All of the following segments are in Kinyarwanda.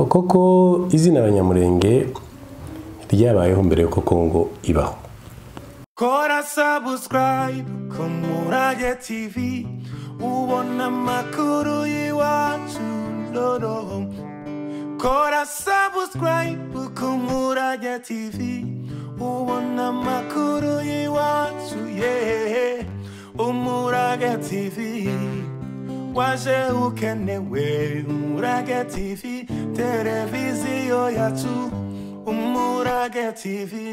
koko izina abanyamurenge ryabayeho mbere y'uko kongo ibaho kora sabusikarayibu ku murage tivi ubona amakuru y'iwacu noneho kora sabusikarayibu ku murage tivi ubona amakuru y'iwacu yehehe umurage tivi waje ukenewe umurage tivi televiziyo yacu umurage tivi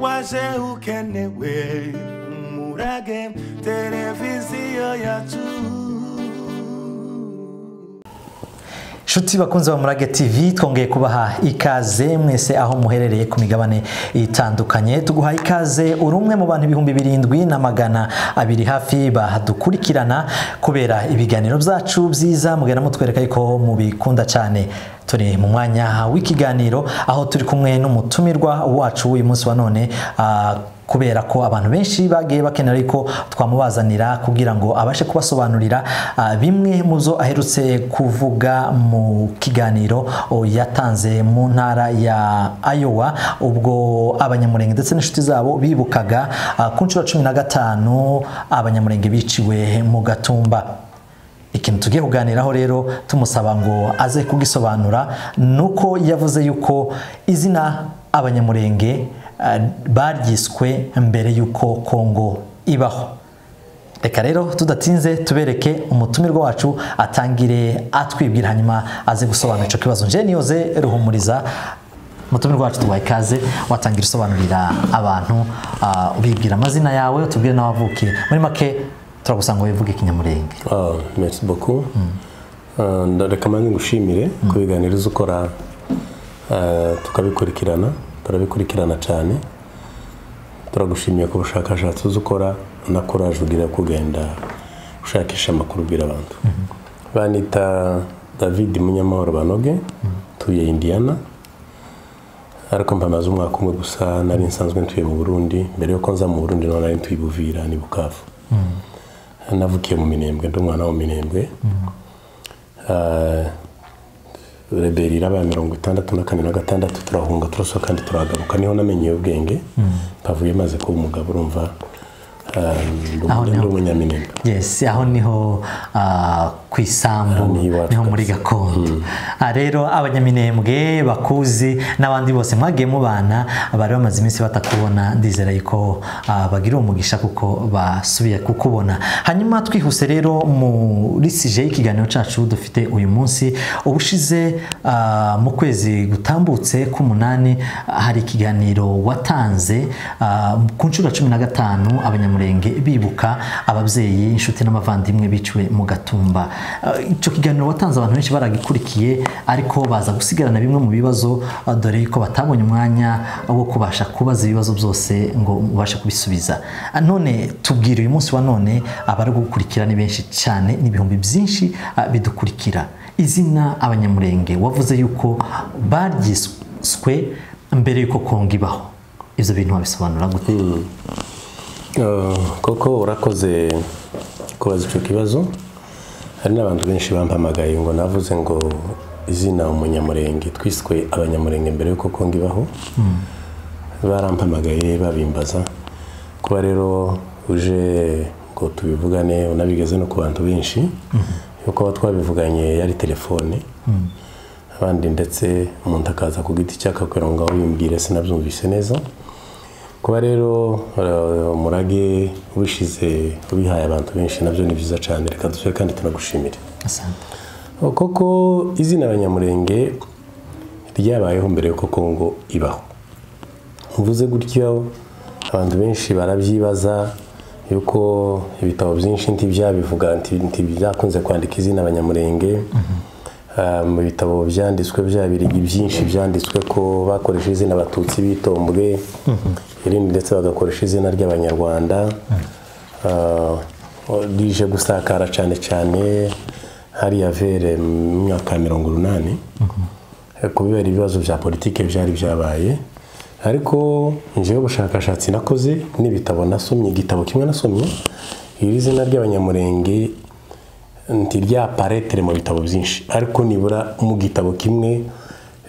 waje ukenewe umurage televiziyo yacu inshuti bakunze ba murage tv twongeye kubaha ikaze mwese aho muherereye ku migabane itandukanye tuguha ikaze uri umwe mu bantu ibihumbi birindwi na magana abiri hafi badukurikirana kubera ibiganiro byacu byiza mugenda mutwereka yuko mubikunda cyane turi mu mwanya w'ikiganiro aho turi kumwe n'umutumirwa wacu w'uyu munsi wa none ah, kubera ko abantu benshi bagiye bakenera ko twamubazanira kugira ngo abashe kubasobanurira ah, bimwe mu zo aherutse kuvuga mu kiganiro oh, yatanze mu ntara ya ayowa ubwo abanyamurenge ndetse n'inshuti zabo bibukaga ah, ku nshuro ya cumi na gatanu abanyamurenge biciwe mu gatumba ikintu tugiye kuganiraho rero tumusaba ngo aze kugisobanura ni uko yavuze yuko izina abanyamurenge eh, baryiswe mbere y'uko kongo ibaho reka rero tudatinze tubereke umutumirwa wacu atangire atwibwira hanyuma aze gusobanura icyo kibazo njye niyoze ruhumuriza umutumirwa wacu tubaha ikaze watangira usobanurira abantu ah, ubibwira amazina yawe utubwire nawe wavukiye muri make turagusanga wivuga ikinyamurenge Ah, merci beaucoup Ah, nda- reka mbanze ngushimire ku biganiro uza ukora ah, tukabikurikirana turabikurikirana cyane turagushimiye ku bushakashatsi uza ukora na courage ugira kugenda ushakisha amakuru ubwira abantu banita david munyamahoro banoge tuye indiana ariko mba maze umwaka umwe gusa nari nsanzwe ntuye mu burundi mbere y'uko nza mu burundi naho nari ntuye i buvira ni bukavu navukiye mu minembwe ndi umwana wo mu minembwe Ah, reberi iraba mirongo itandatu na kane na gatandatu turahunga turasohoka kandi turahagaruka niho namenyeye ubwenge mpavuye maze kuba umugabo urumva ah, ndi Aho niho. ndi umunyaminembwe yes aho niho ah, ku Aha isambu niho iwacu niho muri kabisa. gakondo Ah, rero abanyaminembwe bakuzi n'abandi bose mwagiye mubana bari bamaze iminsi batakubona ndizera yuko ah, bagira umugisha kuko basubiye kukubona hanyuma twihuse rero muri sije y'ikiganiro cyacu dufite uyu munsi ubushize ah, mu kwezi gutambutse k'umunani ah, hari ikiganiro watanze ah, ku nshuro ya cumi na gatanu abanyamurenge bibuka ababyeyi inshuti n'abavandimwe biciwe mu gatumba Ah, icyo kiganiro watanze abantu benshi baragikurikiye ariko baza gusigarana bimwe mu bibazo ah, dore yuko batabonye umwanya wo kubasha kubaza ibibazo byose ngo ubashe kubisubiza Ah, none tubwire uyu munsi wa none abari gukurikira ni benshi cyane ni ibihumbi byinshi ah, bidukurikira izina abanyamurenge wavuze yuko baryiswe mbere y'uko kongo ibaho ibyo bintu wabisobanura gute Ah, koko urakoze kubaza icyo kibazo hari n'abantu benshi bampamagaye ngo navuze ngo izina umunyamurenge twiswe abanyamurenge mbere y'uko kongo ibaho barampamagaye babimbaza kuba rero uje ngo tubivugane unabigeze no ku bantu benshi yuko aba twabivuganye yari telefone abandi ndetse umuntu akaza ku giti cye akakubwira ngo ngaho wimbwire sinabyumvise neza kuba rero eh, umurage ubishize ubihaye abantu benshi nabyo ni byiza cyane reka dusore kandi tunagushimire asante koko izina abanyamurenge ryabayeho mbere y'uko kongo ibaho mvuze gutyo abantu benshi barabyibaza yuko ibitabo byinshi ntibyabivuga nti- ntibyakunze kwandika izina abanyamurenge Ah, mu bitabo byanditswe byabirigi byinshi byanditswe ko bakoresha izina abatutsi bitombwe irindi ndetse bagakoresha izina ry'abanyarwanda Ah, rije gusakara cyane cyane hariya vere mu myaka ya mirongo urunani kubera ibibazo bya politiki byari byabaye ariko njyewe ubushakashatsi nakoze n'ibitabo nasomye igitabo kimwe nasomye iri zina ry'abanyamurenge nti rya paretere mu bitabo byinshi ariko nibura mu gitabo kimwe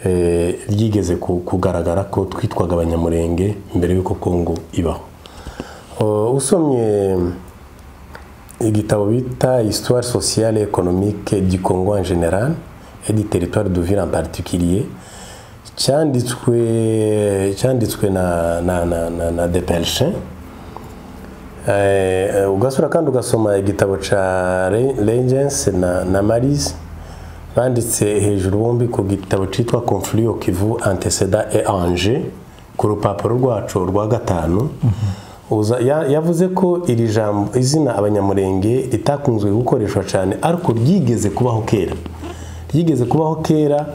eh, ryigeze ku- kugaragara ko twitwaga abanyamurenge mbere y'uko kongo ibaho O, usomye igitabo bita histoire sociale et économique du congo en général et du territoire de ville en particulier cyanditswe cyanditswe na, na, na, na, na depelchin Eh, eh, ugasura kandi ugasoma igitabo ca Re- Regence na, na Maris banditse hejuru bombi ku gitabo citwa Confluo Kivu Anteceda et Angers ku rupapuro rwacu rwa gatanu uza ya- yavuze ko iri jambo izina abanyamurenge ritakunzwe gukoreshwa cyane ariko ryigeze kubaho kera ryigeze kubaho kera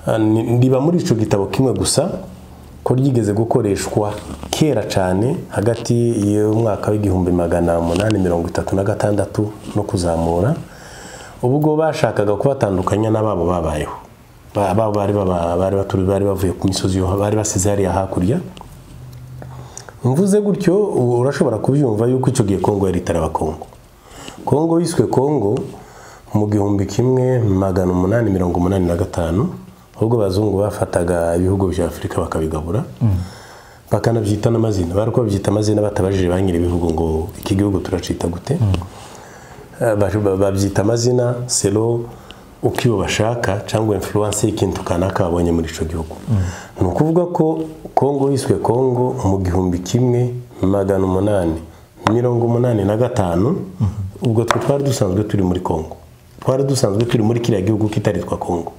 ah, ni- riba muri ico gitabo kimwe gusa ko ryigeze gukoreshwa kera cyane hagati y'umwaka w'igihumbi magana umunani mirongo itatu na gatandatu no kuzamura ubwo bashakaga kubatandukanya n'ababo babayeho Ba- babo bari baba- bari baturi bari bavuye ku misozi yo- bari basize hariya hakurya mvuze gutyo ubu urashobora kubyumva yuko icyo gihe kongo yari itaraba kongo kongo yiswe kongo mu gihumbi kimwe magana umunani mirongo umunani na gatanu ahubwo abazungu bafataga ibihugu bya afurika bakabigabura bakanabyita n'amazina bari babyita amazina batabajije ba nyir'ibihugu ngo iki gihugu turacita gute Eh, ba- ba- babyita amazina selo uko iyo bashaka cyangwa influence y'ikintu kanaka babonye muri icyo gihugu ni ukuvuga ko kongo yiswe kongo mu gihumbi kimwe magana umunani mirongo umunani na gatanu ubwo twe twari dusanzwe turi muri kongo twari dusanzwe turi muri kiriya gihugu kitaritwa kongo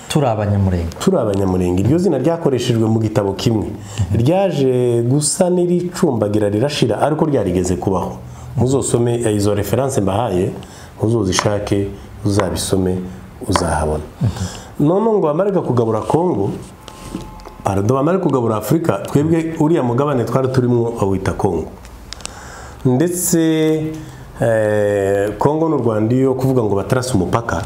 turi abanyamurenge turi abanyamurenge iryo zina ryakoreshejwe mu gitabo kimwe ryaje gusa n'iricumbagira rirashira ariko ryarigeze kubaho muzosome eh, izo referanse mbahaye muzozishake uzabisome uzahabona none ngo bamarega kugabura kongo pardon bamare kugabura afurika twebwe uriya mugabane twari turimo awita kongo ndetse eh, kongo n'u rwanda iyo kuvuga ngo batarase umupaka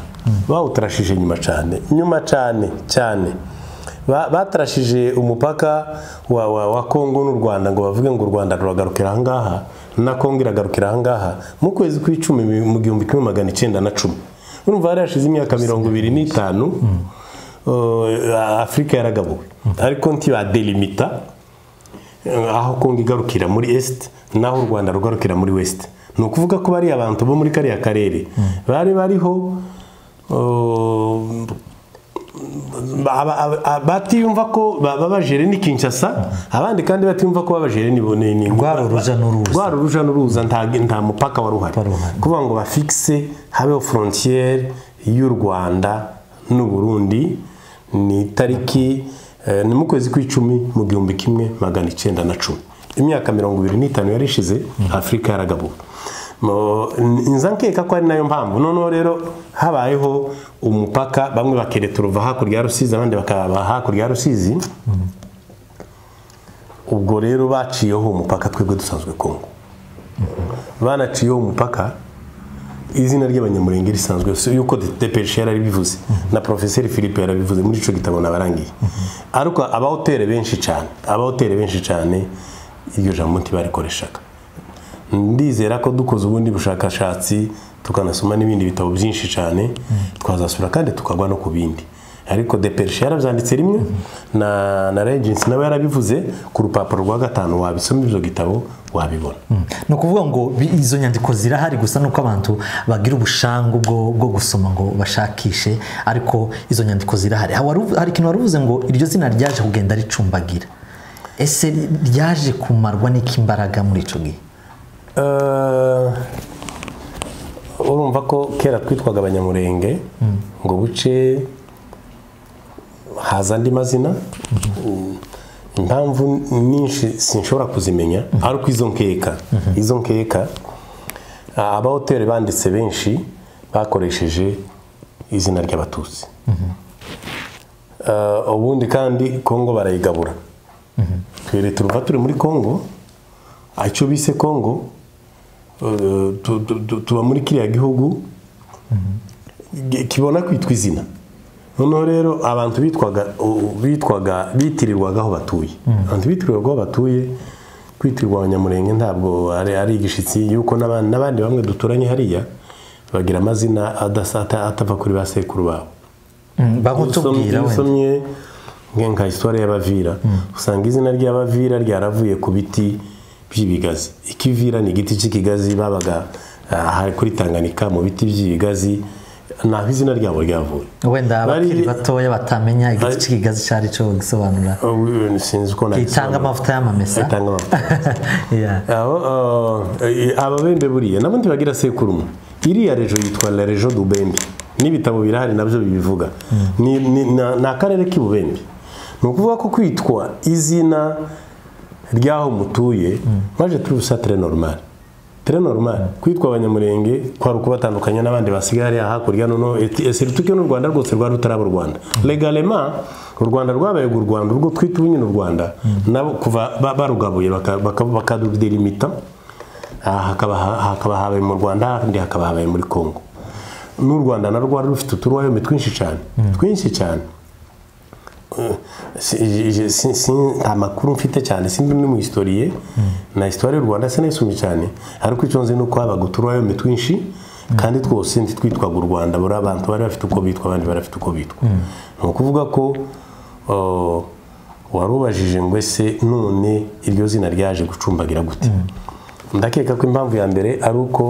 bawutarashije nyuma cyane nyuma cyane cyane Ba- batarashije umupaka wa, wa, wa kongo n'u rwanda ngo bavuge ngo u rwanda ruragarukira ahangaha na kongo iragarukira ahangaha mu kwezi kw'icumi mu- mu gihumbi kimwe magana icyenda na cumi urumva hari hashize imyaka mirongo ibiri n'itanu eh, afurika yaragabuwe ariko ntibadelimita aho kongo igarukira muri est naho u rwanda rugarukira muri west ni ukuvuga ko bariya abantu bo muri kariya karere bari bariho uh, aba- aba- aba- batiyumva ko ba- babajere ni kinshasa abandi kandi batiyumva ko babajere ni ni- ni- Rwari uruja n'uruza. Rwari uruja n'uruza nta nta mupaka wari uhari Wari uhari. kuvuga ngo bafikise habeho frontiere y'u rwanda n'u burundi ni tariki eh, ni mu kwezi kw'icumi mu gihumbi kimwe magana icyenda na cumi imyaka mirongo ibiri n'itanu yari ishize afurika yaragabuwe Mo- n- nza nkeka ko ari nayo mpamvu noneho rero habayeho umupaka bamwe bakereta uruva hakurya ya rusizi abandi bakaba hakurya ya rusizi ubwo rero baciyeho umupaka twebwe dusanzwe kongo banaciyeho umupaka izina ry'abanyamurenge risanzwe si yuko depeshi yarabivuze na porofeseri philippe yarabivuze muri icyo gitabo nabarangiye ariko abahoteli benshi cyane abahoteli benshi cyane iryo jambo ntibarikoreshaga ndizera ko dukoze ubundi bushakashatsi tukanasoma n'ibindi bitabo byinshi cyane twazasura kandi tukagwa no ku bindi ariko depeshi yarabyanditse rimwe na na regency nawe yarabivuze ku rupapuro rwa gatanu wabisoma ibyo gitabo wabibona ni ukuvuga ngo bi- izo nyandiko zirahari gusa nuko abantu bagira ubushangu bwo, bwo gusoma ngo bashakishe ariko izo nyandiko zirahari Ha- waru- hari ikintu wari uvuze ngo iryo zina ryaje kugenda ricumbagira ese ryaje kumarwa n'iki imbaraga muri icyo gihe Eh, urumva ko kera twitwaga abanyamurenge ngo buce haza andi mazina impamvu nyinshi sinshobora kuzimenya ariko izo nkeka izo nkeka ah, abahoteli banditse benshi bakoresheje izina ry'abatutsi Eh, ubundi kandi kongo barayigabura twere turuva turi muri kongo ah, icyo bise kongo eh, tu- tu- tu- tuba muri kiriya gihugu gi- kibona kwitwa izina noneho rero abantu bitwaga u- bitwaga bitirirwaga aho batuye abantu bitirirwaga aho batuye kwitirirwa abanyamurenge ntabwo ari, ari igishyitsi yuko n'abandi, n'abandi bamwe duturanye hariya bagira amazina adasa- ata- atava kuri ba sekuru babo Mm, Usomye- bakutubwira iyo wenda usomye nge- nka histoire y'abavira usanga izina ry'abavira ryaravuye ku biti by'ibigazi ikivira ni igiti cy'ikigazi babaga aha kuri tanganyika mu biti by'ibigazi naho izina ryabo ryavuye wenda Bari- abakiri batoya batamenya igiti Bari- cy'ikigazi cyari cyo gusobanura Uh, sinzi uko itanga nagisobanura. amavuta y'amamesa itanga amavuta Yeah. aho eh, ababembe buriya n'abundi bagira sekuru umwe iriya rejo yitwa la rejo du bembe n'ibitabo birahari nabyo bibivuga ni, ni, na- ni akarere k'ibubembe ni ukuvuga ko kwitwa izina ry'aho mutuye maje turi busa tere normal tere normal kwitwa abanyamurenge kwari ukubatandukanya n'abandi basigaye hariya hakurya noneho esirituke n'u rwanda rwose rwari rutaraba u rwanda legalema u rwanda rwabaye u rwanda urwo twita ubu nyine u rwanda nabo kuva ba- barugabuye baka- baka- bakarudelimita aha hakaba ha- hakaba habaye mu rwanda ahandi hakaba habaye muri congo n'u rwanda narwo rwari rufite uturwayome twinshi cyane twinshi cyane Si- je- si- si- nta makuru mfite cyane simbi ni mu historiye na histoire y'u rwanda sinayisumye cyane ariko icyo nzi ni uko habaga uturwayome twinshi kandi twose ntitwitwaga u rwanda buri abantu bari bafite uko bitwa abandi bari bafite uko bitwa ni ukuvuga ko uh, warubajije ngo ese none iryo zina ryaje gucumbagira gute ndakeka ko impamvu ya mbere ari uko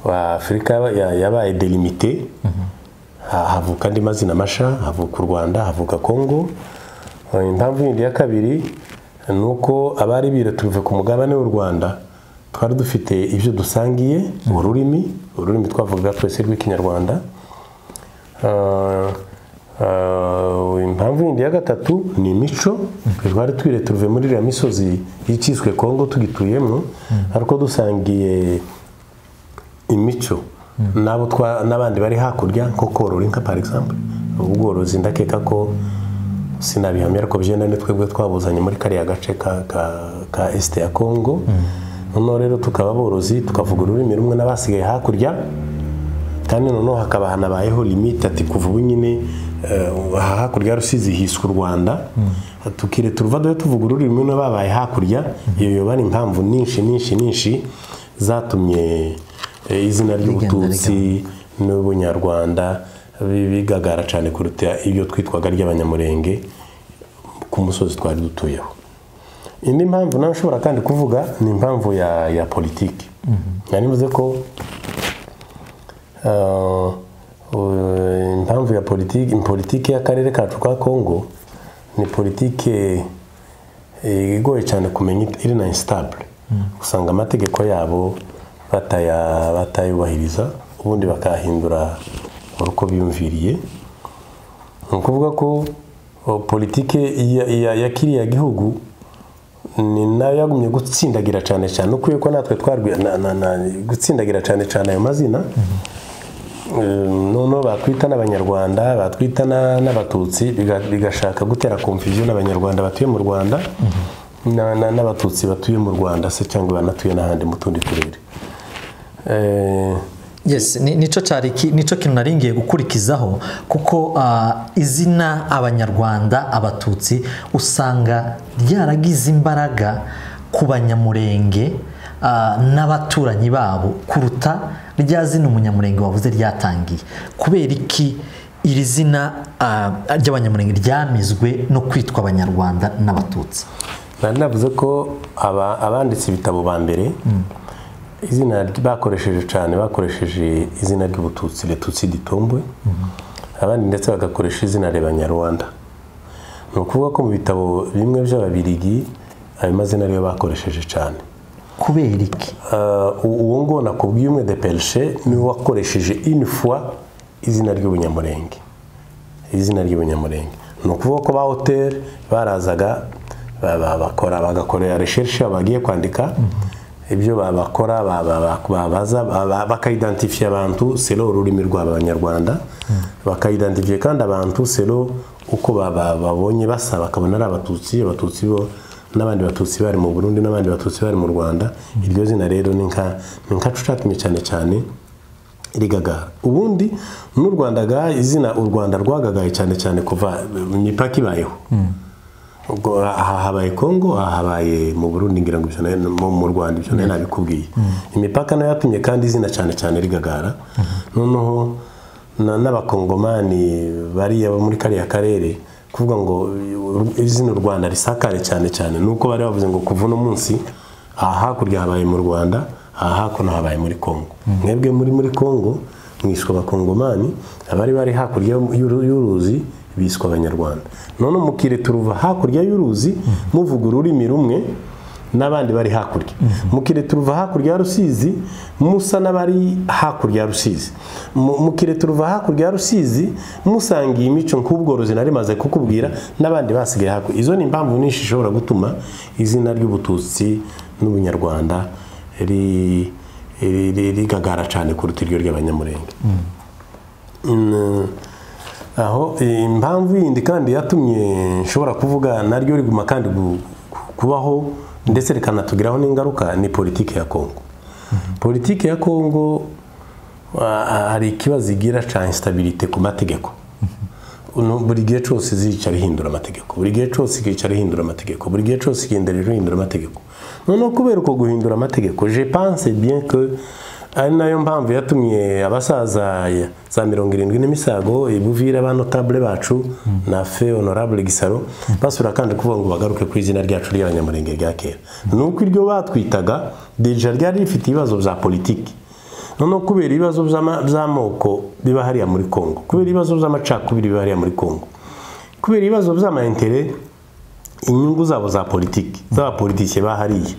uh, afurika ya- yabaye delimite Ha- havuka andi mazina masha havuka u rwanda havuka kongo Eh, impamvu yindi ya kabiri ni uko abari biraturuve ku mugabane w'u rwanda twari dufite ibyo dusangiye ururimi ururimi twavugaga twese rw'ikinyarwanda Eh, eh, impamvu yindi ya gatatu ni imico twari twireturuve muri iriya misozi y'icyiswe kongo tugituyemo ariko dusangiye imico n'abo twa n'abandi bari hakurya nko korora inka par exemple ubworozi ndakeka ko sinabihamya ariko byenda ni twebwe twabuzanye muri kariya gace ka, ka, ka este ya congo noneho rero tukaba aborozi tukavuga ururimi rumwe n'abasigaye hakurya kandi noneho hakaba hanabayeho limite ati kuva ubu nyine eh, aha hakurya ya rusizi hiswe u rwanda tukire turuva dore tuvuga ururimi rumwe babaye hakurya iyo yoba ari impamvu nyinshi nyinshi nyinshi zatumye eh, izina ry'ubututsi n'ubunyarwanda bi- bigagara cyane kuruta ibyo twitwaga ry'abanyamurenge ku musozi twari dutuyeho indi mpamvu nawe ushobora kandi kuvuga ni impamvu ya, ya politiki nari mvuze ko Uh, uh, impamvu ya politiki politiki y'akarere kacu ka kongo ni politiki eh, igoye cyane kumenya it- iri na instabule usanga amategeko yabo bataya- batayubahiriza ubundi bakahindura uko biyumviriye ni ukuvuga ko oh, politiki ya, ya, ya kiriya gihugu ni nayo yagumye gutsindagira cyane cyane ukwiye ko natwe twarwi na, na, na, gutsindagira cyane cyane ayo mazina noneho batwita n'abanyarwanda batwita na- n'abatutsi biga- bigashaka gutera confusion abanyarwanda batuye mu rwanda na- na- n'abatutsi batuye mu rwanda se cyangwa banatuye n'ahandi mu tundi turere Eh, Yes, ni- nico cyari ki- nico kintu naringiye gukurikizaho kuko ah, izina abanyarwanda abatutsi usanga ryaragize imbaraga ku banyamurenge ah, n'abaturanyi babo kuruta rya zina umunyamurenge wavuze ryatangiye kubera iki iri zina ah, ry'abanyamurenge ryamizwe no kwitwa abanyarwanda n'abatutsi nari navuze ko aba- abanditse ibitabo ba mbere izina ry- bakoresheje cyane bakoresheje izina ry'ubututsi retutsi ditombwe abandi ndetse bagakoresha izina rebanyarwanda ni ukuvuga ko mu bitabo bimwe by'ababirigi ayo mazina ariyo bakoresheje cyane kubera iki Uh, uwo ngo nakubwiye umwe de perishe niwe wakoresheje une fois izina ry'ubunyamurenge izina ry'ubunyamurenge ni ukuvuga ko ba hoteli barazaga ba- ba- bakora bagakorera recherche bagiye kwandika ibyo ba- bakora ba- ba- ba- babaza ba- ba- bakaidentifia abantu selo ururimi rw'abanyarwanda bakaidentifia kandi abantu selo uko ba- ba- babonye basa bakabona ari abatutsi abatutsi bo n'abandi batutsi bari mu burundi n'abandi batutsi bari mu rwanda iryo zina rero ni nka ni nka cucatumye cyane cyane rigagara ubundi n'u rwanda ga izina u rwanda rwagagaye cyane cyane kuva imipaka ibayeho ubwo aha habaye kongo aha habaye mu burundi ngira ngo ibyo nayo no mu rwanda ibyo nayo nabikubwiye imipaka nayo yatumye kandi izina cyane cyane rigagara noneho na- n'abakongomani bariya bo muri kariya karere kuvuga ngo u- izina u rwanda risakare cyane cyane nuko bari bavuze ngo kuva uno munsi aha hakurya habaye mu rwanda aha hakuno habaye muri kongo mwebwe muri muri kongo mwishwe abakongomani abari bari hakurya y'uru- y'uruzi biswe abanyarwanda none mukire turuva hakurya y'uruzi muvuga ururimi rumwe n'abandi bari hakurya mukire turuva hakurya ya rusizi musa n'abari hakurya ya rusizi Mu- mukire turuva hakurya ya rusizi musangiye imico nk'ubworozi nari maze kukubwira n'abandi basigaye hakurya izo ni impamvu nyinshi ishobora gutuma izina ry'ubututsi n'ubunyarwanda ri- ri- ri- rigagara cyane kuruta iryo ry'abanyamurenge Mm, aho eh, impamvu yindi kandi yatumye nshobora kuvuga naryo riguma kandi gu- ku- kubaho ndetse rikanatugiraho n'ingaruka ni politiki ya kongo politiki ya kongo ah, ah, hari ikibazo igira cya instabilite ku mategeko Uno- buri gihe cyose zicara ihindura amategeko buri gihe cyose ikicara ihindura amategeko buri gihe cyose igendera ihindura amategeko noneho kubera uko guhindura amategeko je pense bien que ari nayo mpamvu yatumye abasaza ya- za mirongo irindwi n'imisago ibuvira ba notable bacu na fe honorable gisaro basubira kandi kuvuga ngo bagaruke ku izina ryacu ry'abanyamurenge rya kera ni uko iryo batwitaga deja ryari rifite ibibazo bya politiki noneho kubera ibibazo by'ama- by'amoko biba hariya muri congo kubera ibibazo by'amacakubiri biba hariya muri congo kubera ibibazo by'amayintere inyungu zabo za politiki z'abapolitike ba hariya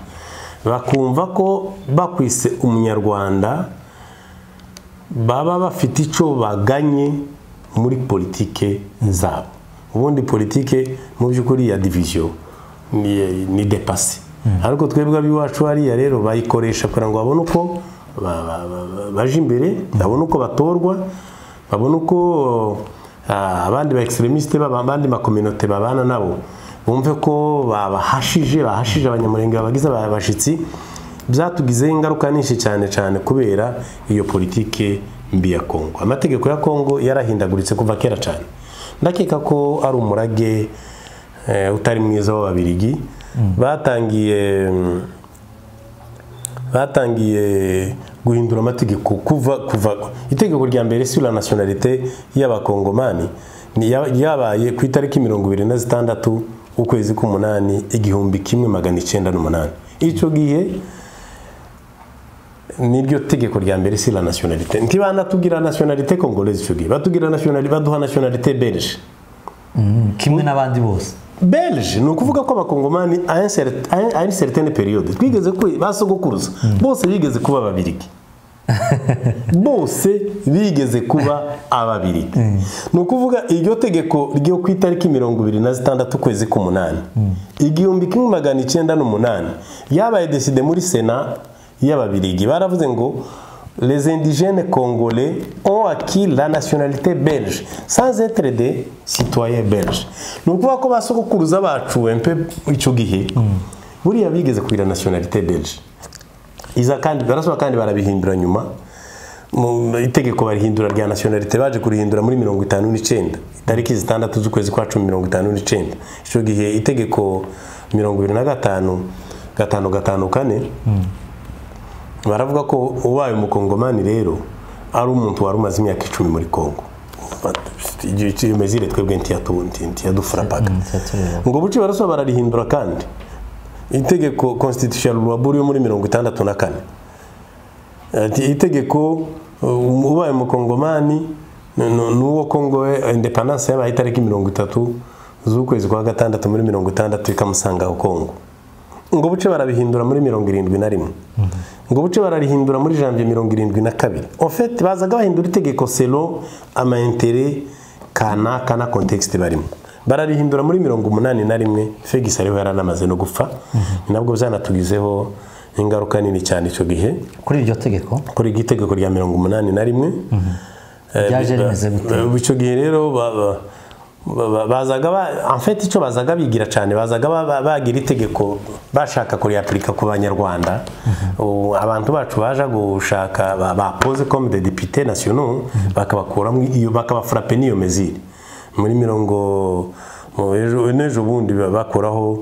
bakumva ko bakwise umunyarwanda baba bafite icyo baganye muri politike zabo ubundi politike mu by'ukuri ya diviziyo ni, ni depasi ariko twebwe ab'iwacu hariya rero bayikoresha kugira ngo babone uko ba- ba- ba- baje imbere babone uko batorwa babone uko ah, abandi ba extremistes baba abandi makominote babana nabo bumve ko babahashije bahashije abanyamurenge babagize abashyitsi byatugizeho ingaruka nyinshi cyane cyane kubera iyo politike mbi ya kongo amategeko ya kongo yarahindaguritse kuva kera cyane ndakeka ko ari umurage eh, utari mwiza w'ababirigi batangiye mm, batangiye guhindura amategeko kuva kuva itegeko rya mbere sur la nationalité y'abakongomani ni- ya- yabaye ku itariki mirongo ibiri na zitandatu ukwezi k'umunani igihumbi kimwe magana icyenda n'umunani icyo gihe niryo tegeko rya mbere si la nationalité ntibanatubwira nationalité congolaise icyo gihe batubwira nationalité baduha nationalité belge kimwe n'abandi bose belge ni ukuvuga ko abakongomani à un cer- à un- à une certaine période twigeze kwe basogokuruza bose bigeze kuba ababirigi bose bigeze kuba ababirigi ni ukuvuga iryo tegeko ryo ku itariki mirongo ibiri na zitandatu ukwezi k'umunani igihumbi kimwe magana icyenda n'umunani yabaye deside muri sena y'ababirigi baravuze ngo les indigènes congolais ont acquis la nationalité belge sans être des citoyens belges ni ukuvuga ko basogokuruza bacu empe icyo gihe buriya bigeze kugira nationalité belge iza kandi barasaba kandi barabihindura nyuma mu itegeko barihindura rya nationalité baje kurihindura muri mirongo itanu n'icyenda tariki zitandatu z'ukwezi kwa cumi mirongo itanu n'icyenda icyo gihe itegeko mirongo ibiri na gatanu gatanu gatanu kane baravuga ko ubaye umukongomani rero ari umuntu wari umaze imyaka icumi muri congo imezire twebwe ntiyadufurapaga ngo buce barasaba bararihindura kandi itegeko constitutional rwaburi yo muri mirongo itandatu na kane Ati, itegeko uh, ubaye umukongomani ni- ni- ni uwo kongo indepandanse yabaye itariki mirongo itatu z'ukwezi kwa gatandatu muri mirongo itandatu ikamusanga aho kongo ngo buce barabihindura muri mirongo irindwi na rimwe ngo buce bararihindura muri janvier mirongo irindwi na kabiri ofeti bazaga bahindura itegeko selo amaintere kanaka na kontekisite barimo bararihindura muri mirongo umunani na rimwe fegisi ariho yaranamaze no gupfa ni nabwo byanatugizeho ingaruka nini cyane icyo gihe kuri iryo tegeko kuri iryo itegeko rya mirongo umunani na rimwe Eh, Ryaje bi- rimeze gute? eh, icyo gihe rero ba- ba- ba- ba- bazaga ba- en fait icyo bazaga bigira cyane bazaga ba- ba- bagira itegeko bashaka kuriyapurika ku banyarwanda Ubu abantu bacu baje gushaka ba- ba pose comme des députés nationaux bakabakuramo iyo bakabafurape n'iyo mezire muri mirongo mu ejo n'ejo bundi bakuraho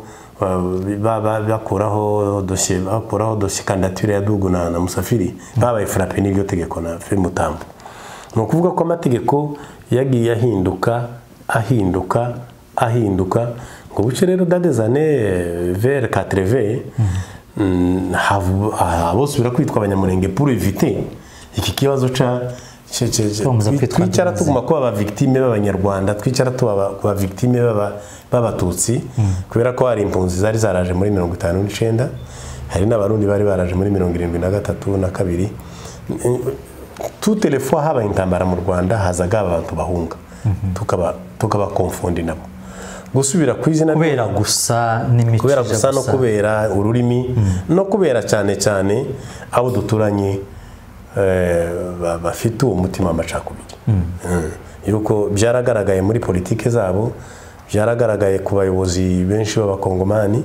bakuraho dosiye bakuraho dosiye kandidatire ya dugu na musafiri babaye furape n'iryo tegeko na firimutambo ni ukuvuga ko amategeko yagiye ahinduka ahinduka ahinduka ngo buce rero dadezane vere katereve bose birakwitwa abanyamurenge puru evite iki kibazo cya Tugomba kwitwa twicara imbabazi. tuguma kuba abavigitime b'abanyarwanda twicara tuba abavigitime b'abatutsi kubera ko hari impunzi zari zaraje muri mirongo itanu n'icyenda hari n'abarundi bari baraje muri mirongo irindwi na gatatu na kabiri tutelefo habaye intambara mu rwanda hazaga abantu bahunga tukaba tukabakomfundi nabo gusubira ku izina kubera gusa n'imikije kubera gusa no kubera ururimi no kubera cyane cyane abo duturanye eh, ba- bafite uwo mutima w'amacakubiri Mm. yuko byaragaragaye muri politike zabo byaragaragaye ku bayobozi benshi b'abakongomani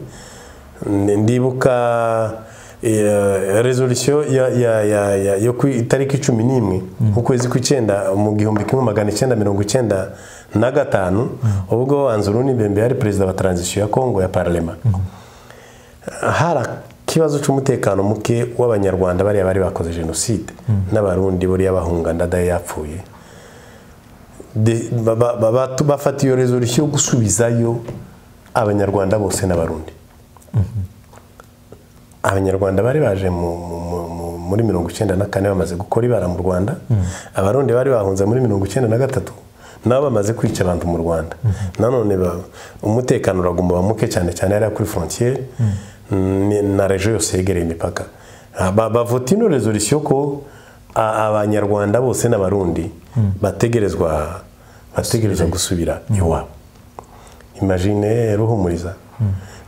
Ndi- ndibuka eh, resolution ya- ya- ya- ya- yo ku itariki cumi n'imwe ukwezi kw'icyenda mu gihumbi kimwe magana icyenda mirongo icyenda na gatanu ubwo anzuruni bembe yari perezida wa transition ya congo ya parlema hari ikibazo cy'umutekano muke w'abanyarwanda bariya bari bakoze jenoside n'abarundi buriya bahunga ndadaye yapfuye De- ba- ba- ba- ba- bafata iyo resolution yo gusubizayo abanyarwanda bose n'abarundi abanyarwanda bari baje mu- mu- mu- mu- muri mirongo icyenda na kane bamaze gukora ibara mu rwanda abarundi bari bahunze muri mirongo icyenda na gatatu nabo bamaze kwica abantu mu rwanda nanone ba- umutekano uragomba uba muke cyane cyane hariya kuri frontiere ni- na rejo yose yegereye imipaka Ah, ba- bavota ino resolution ko a- abanyarwanda bose n'abarundi bategerezwa bategerezwa gusubira iwabo imagine ruhumuriza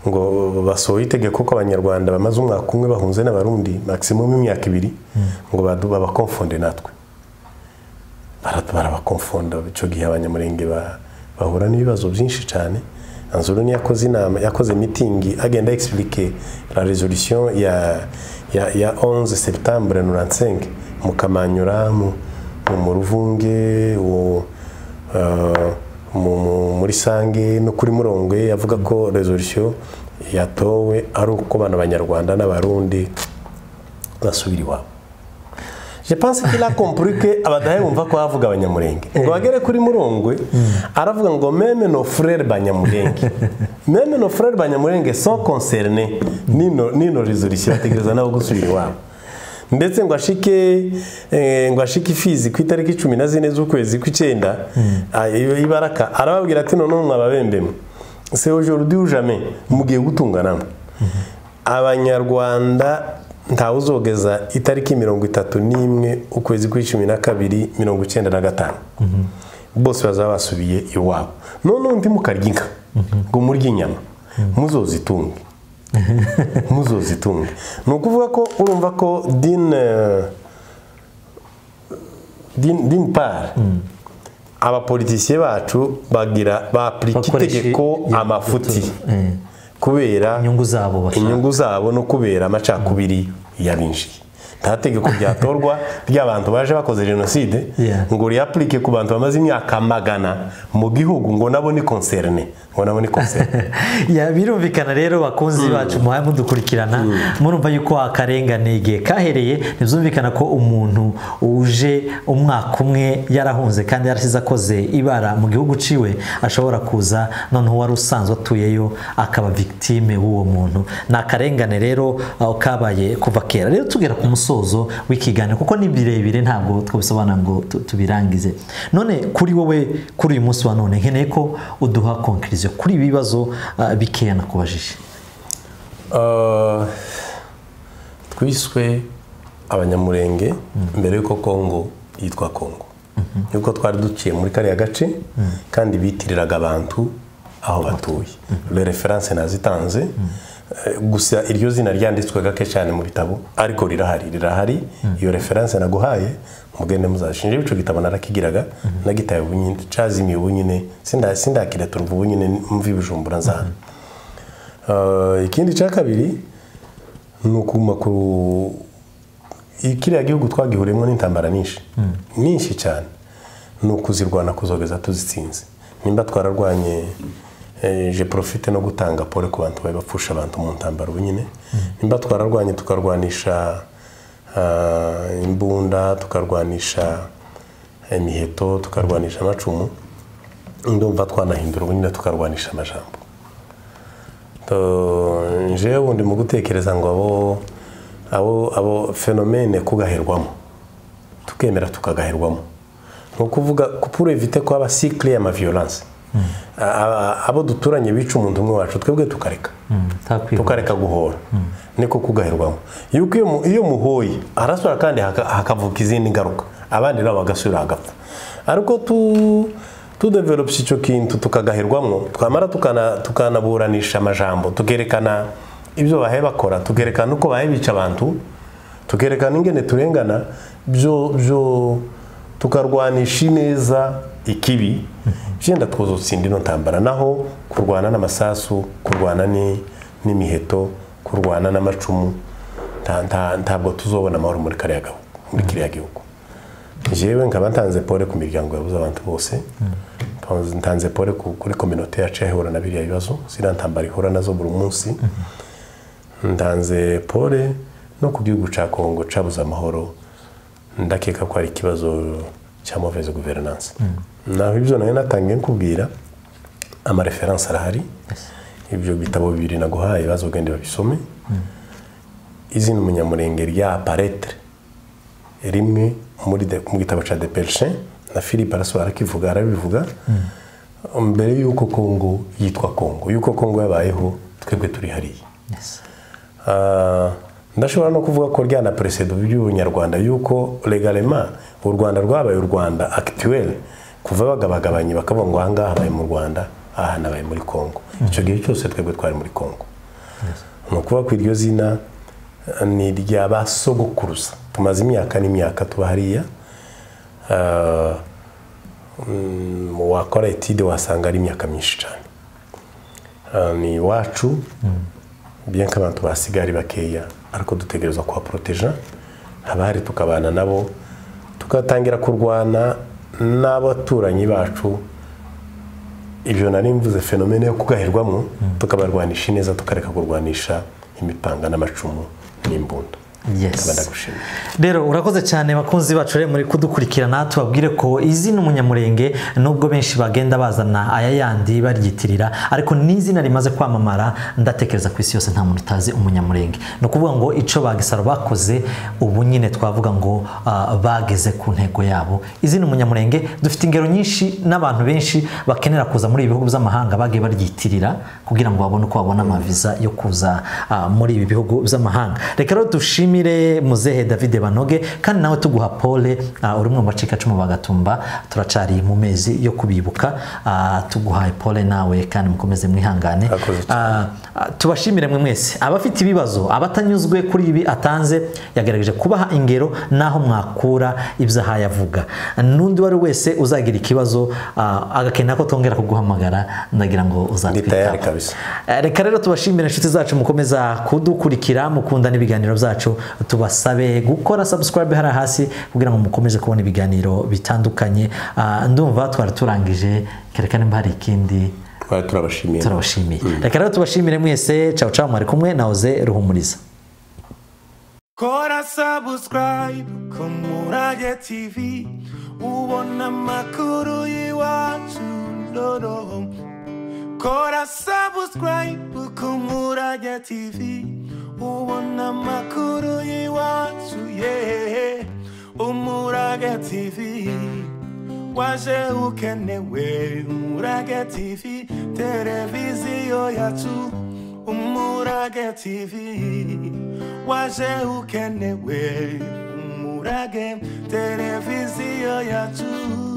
ngo basohoye itegeko ko abanyarwanda bamaze umwaka umwe bahunze n'abarundi maximum imyaka ibiri ngo badu- babakomfonde natwe Bara- barabakomfonda icyo gihe abanyamurenge ba- bahura n'ibibazo byinshi cyane anzuruni yakoze inama yakoze mitingi agenda explique la resolution ya ya ya 11 septembre 95 mu kamanyura mu mu- mu ruvunge uwo eh, mu- mu- muri sange no kuri murongwe yavuga ko resolution yatowe ari uko bana abanyarwanda n'abarundi basubira iwabo Je pense qu'il a compris que abadahe bumva ko havuga abanyamurenge ngo bagere kuri murongwe aravuga ngo meme no frere banyamurenge meme no frere banyamurenge sont concernés nino nino resolution bategereza nabo gusubira iwabo ndetse ngo ashike eh, ngo ashike ifizi ku itariki cumi na zine z'ukwezi kw'icyenda ah, iyo ibaraka arababwira ati noneho mwababembemo se aujourd'hui ou jamais mugiye gutunganamo abanyarwanda ntawe uzogeza itariki mirongo itatu n'imwe ukwezi kwa cumi na kabiri mirongo icyenda na gatanu bose bazaba basubiye iwabo noneho undi mukarya inka ngo murye inyama muzozitunge muzozitunge ni ukuvuga ko urumva ko dine dine dine pari abapolitisiye bacu bagira bapurika Bakoresha itegeko iya- amafuti kubera inyungu zabo bashaka inyungu zabo no kubera amacakubiri yabinjiye nta tegeko ryatorwa ry'abantu baje bakoze jenoside Yeah. ngo riyapurike ku bantu bamaze imyaka magana mu gihugu ngo nabo ni concerne ngo nabo ni concerne Ya, birumvikana rero bakunzi bacu muhaye mudukurikirana murumva yuko akarengane igihe kahereye ntibyumvikana ko umuntu uje umwaka umwe yarahunze kandi yarasize akoze ibara mu gihugu ciwe ashobora kuza noneho wari usanzwe atuyeyo akaba victime w'uwo muntu ni akarengane rero aho kabaye kuva kera rero tugera ku musozo w'ikiganiro kuko ni birebire ntabwo twabisobanura ngo tu- tubirangize none kuri wowe kuri uyu munsi wa none nkeneye ko uduha konkiriziyo kuri ibi bibazo ah, bikeya nakubajije Uh, twiswe abanyamurenge mbere y'uko kongo yitwa kongo yuko twari duciye muri kariya gace kandi bitiriraga abantu aho batuye le reference nazitanze Eh, gusa iryo zina ryanditswe gake cyane mu bitabo ariko rirahari rirahari iyo reference naguhaye mugende muzashinje ico gitabo narakigiraga nagitaye ubu nyine cazimiye ubu nyine sinda sindakira turumva ubu nyine mvi bijumbura nzana Uh, ikindi cya kabiri ni ukuma ku kiriya gihugu twagihuriyemo n'intambara nyinshi nyinshi cyane ni ukuzirwana kuzogeza tuzitsinze nimba twararwanye eh, je profite no gutanga pole ku bantu bari bapfusha abantu mu ntambara ubu nyine nimba twararwanye tukarwanisha ah, imbunda tukarwanisha imiheto tukarwanisha amacumu ndumva twanahindura ubu nyine tukarwanisha amajambo To- jewe ubundi mu gutekereza ngo abo abo abo fenomene kugaherwamo tukemera tukagaherwamo ni ukuvuga kupuro evite ko haba sikire ya maviyoranse abo duturanye bica umuntu umwe wacu twebwe tukareka ntakwibuka tukareka guhora niko kugaherwamo yuko iyo mu- iyo muhoye harasura kandi haka- hakavuka izindi ngaruka abandi nabo bagasubira hagapfa ariko tu tudevelopusi icyo kintu tukagaherwamwo twamara tukana- tukanaburanisha amajambo tukerekana ibyo bahaye bakora tukerekana uko bahaye bica abantu tukerekana ingene turengana byo byo tukarwanisha ineza ikibi byenda twuzutse indi no ntambara naho kurwana n'amasasu kurwana ni- n'imiheto kurwana n'amacumu nta- nta- ntabwo tuzobona amahoro muri kariya gahu- muri kiriya gihugu jewe nkaba ntanze pole ku miryango yabuze abantu bose Ntanze- ntanze pole ku- kuri kominote yacu yahura na biriya bibazo ziriya ntambara ihura nazo buri munsi ndanze pole no ku gihugu cya kongo cyabuze amahoro ndakeka ko ari ikibazo cya mauvaise guverinance naho ibyo nayo natangiye nkubwira amareferanse arahari ibyo bitabo bibiri naguhaye bazogende babisome izina umunyamurenge rya paretre rimwe muri de- mu gitabo cya depeche na philippe arasoba arakivuga arabivuga mbere y'uko kongo yitwa kongo y'uko kongo yabayeho twebwe turi hariya Yes. Ah, ndashobora no kuvuga ko ryana peresedo by'ubunyarwanda yuko legalema u rwanda rwabaye u rwanda akituweli kuva bagabagabanye bakavuga ngo aha ngaha habaye mu rwanda aha nabaye muri kongo icyo gihe cyose twebwe twari muri kongo ni ukuvuga ko iryo zina eh, ni irya ba sogokuruza tumaze imyaka n'imyaka tuba hariya Ah, mm, wakora etide wasanga ari imyaka myinshi cyane Ah, ni iwacu bien ko abantu basigaye ari bakeya ariko dutegereza kuhaporoteja haba hari tukabana nabo tugatangira kurwana n'abaturanyi bacu ibyo nari mvuze fenomene yo kugaherwamo tukabarwanisha neza tukareka kurwanisha imipanga n'amacumu n'imbunda Yes. Nkaba ndagushimiye rero urakoze cyane bakunzi bacu rero muri kudukurikirana tubabwire ko izina umunyamurenge nubwo benshi bagenda bazana aya yandi baryitirira ariko n'izina rimaze kwamamara ndatekereza ku isi yose nta muntu utazi umunyamurenge ni ukuvuga ngo icyo bagisaro bakoze ubu nyine twavuga ngo ah, bageze ku ntego yabo izina umunyamurenge dufite ingero nyinshi n'abantu benshi bakenera kuza muri ibi bihugu by'amahanga bagiye baryitirira kugira ngo babone uko babona amaviza yo kuza ah, muri ibi bihugu by'amahanga reka rero dushimire muzehe david banoge kandi nawe tuguha pole ah, uri umwe mu bacikacumu bagatumba turacari mu mezi yo kubibuka ah, tuguhaye pole nawe kandi mukomeze mwihangane Akoze cyane. Ah, ah, tubashimire mwe mwese abafite ibibazo abatanyuzwe kuri ibi atanze yagerageje kubaha ingero n'aho mwakura ibyo ahaye avuga n'undi uwo ari we wese uzagira ikibazo ah, agakenera ko tongera kuguhamagara ndagira ngo ndi uzatwitabe tayari kabisa Eh, reka rero tubashimire inshuti zacu mukomeza kudukurikira mukunda n'ibiganiro byacu tubasabe gukora subscribe hariya hasi kugira ngo mukomeze kubona ibiganiro bitandukanye Ah, ndumva twari turangije kereka nimba hari ikindi twari turabashimiye turabashimiye reka rero tubashimire mwese cawo cawo mwari kumwe nahoze ruhumuriza Kora subscribe ku Murage TV ubona amakuru y'iwacu noneho Kora subscribe ku Murage TV ubona amakuru y'iwacu yeah. Umurage TV waje ukenewe Umurage TV televiziyo yacu Umurage TV waje ukenewe umurage televiziyo yacu